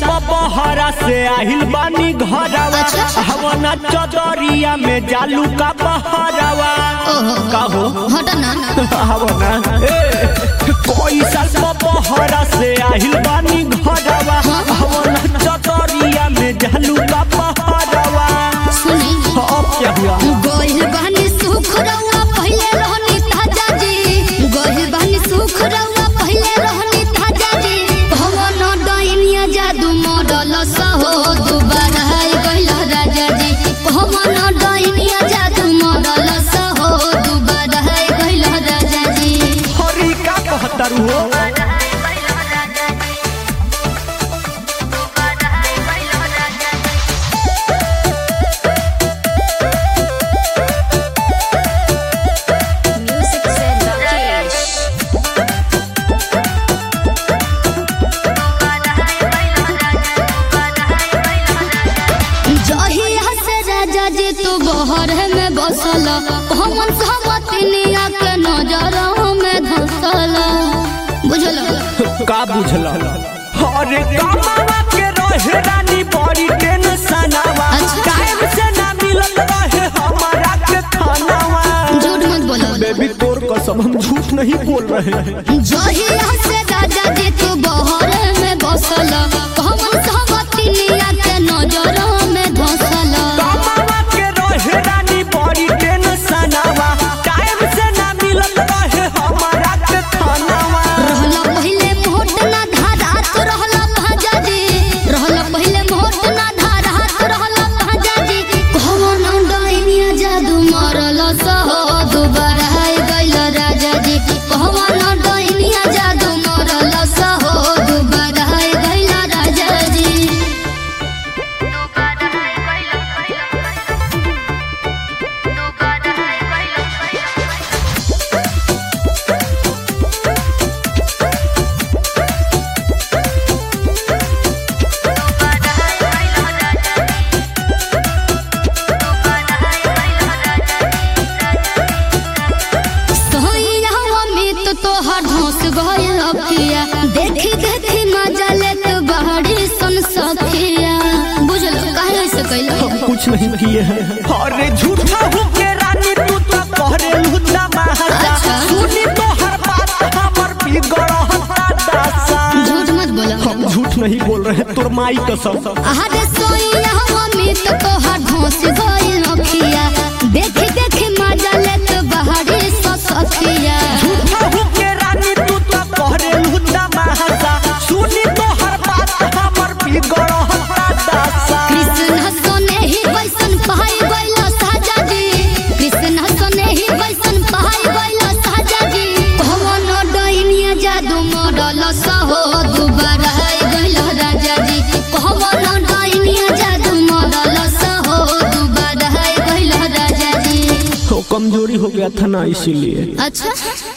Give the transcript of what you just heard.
बहरा से आहिल बानी घरवा अच्छा। हवना चदरिया में जालू का बहरवा ओहो कहो हट ना हवना ए कोई साल बहरा से आहिल बानी घरवा हवना चदरिया में जालू का बहरवा सुनी अब क्या हुआ गोहिल बहनी सुख रउआ पहिले रहनी ताजा जी गोहिल बहनी सुख रउआ पहिले रहनी ताजा जी भवन डाइनिया जादू मॉडल सहो दुबारा है गइल राजा जी भवन डाइनिया जादू मॉडल सहो दुबारा है गइल राजा जी हरी का कहतरू हो म्यूजिक से राकेश जहिया से राजा जी तू बहर में बसल हमन सहमतिनिया के नजर में धसल बुझल का बुझल अरे कामावा के रहे रानी बड़ी टेंशनवा अच्छा। टाइम से ना मिलत रहे हमारा के खानावा झूठ मत बोलो बेबी तोर कसम हम झूठ नहीं बोल रहे हैं जहिया से राजा जी तू बहर में बसल हमन सहमतिनिया के नजर में धसल कामावा के रहे रानी बड़ी टेंशनवा टाइम से ना मिलत रहे हमारा के खानावा रहला पहिले मोट ना धारात रहला भाजा जी रहला पहिले मोट ना धारात रहला भाजा जी कौन डाइनिया जादू मारल सहो दुबारा है गइल राजा जी कौन डाइनिया जादू मारल सहो दुबारा है गइल राजा जी सोइया अमित तोहर धोस गइल अखिया देखी देखी मजा लेत बहरी सन सखिया बुझल काहे से कइल कुछ नहीं किए हैं अरे झूठा हो के रानी तू तो कहरे लुच्चा महाजा अच्छा। सुनी तो हर बात हमर बिगड़ता दासा झूठ मत बोलो हम झूठ नहीं बोल रहे हैं, तोर माई कसम अरे सोइया अमित तोहर धोस गइल अखिया देखी देखी मजा लेत बहरी सन सखिया झूठा हो के रानी तू तो कहरे लुच्चा महाजा सुनी तो हर बात हमर बिगड़ता दासा कृष्ण सोने ही वैसन पहाई गइल साजा जी कृष्ण सोने ही वैसन पहाई गइल साजा जी कौन डाइनिया जादू मॉडल सहो दुबारा है गइल राजा जी कौन डाइनिया जादू मॉडल सहो दुबारा है गइल राजा जी कमजोरी हो गया था ना इसीलिए अच्छा